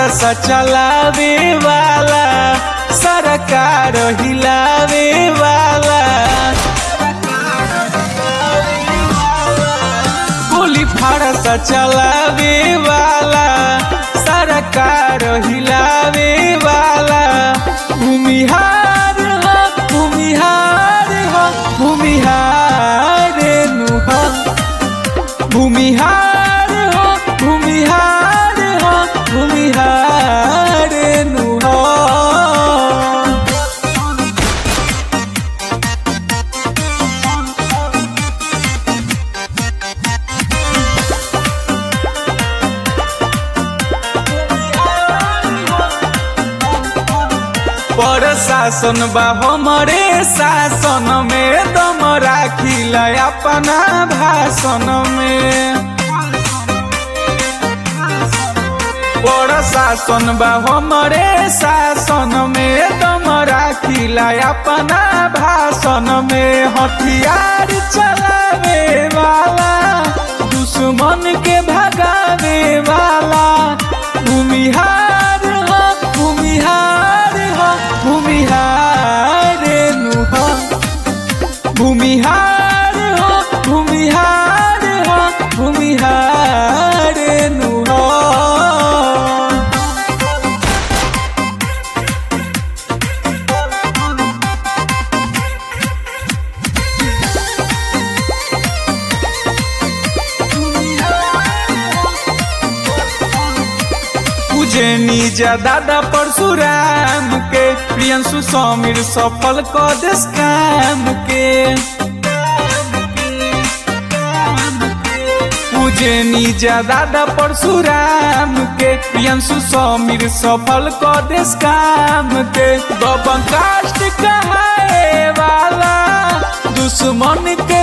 फरस चलावे वाला सरकार हिलावे वाला गोली फरस चलावे वाला सरकार हिलावे वाला भूमिहार हो भूमिहार हो भूमिहार नु हो भूमिहार हो भूमिहार हो भूमिहार नु हो पर शासन बा हमरे शासन में दम राखिल अपना भाषण में पर शासन बा हमरे शासन में दम राखिल अपना भाषण में हथियार चलावे वाला दुश्मन के भगावे वाला भूमिहार हो भूमिहार हो भूमिहार नु हो भूमिहार हो भूमिहार हो भूमिहार नु हो पूजनी जा दादा परशुराम के प्रियंशु समीर सफल क देश काम के पूजनी जा दादा परशुराम के प्रियंशु समीर सफल क देश काम के दबंग कास्ट कहाए वाला दुश्मन के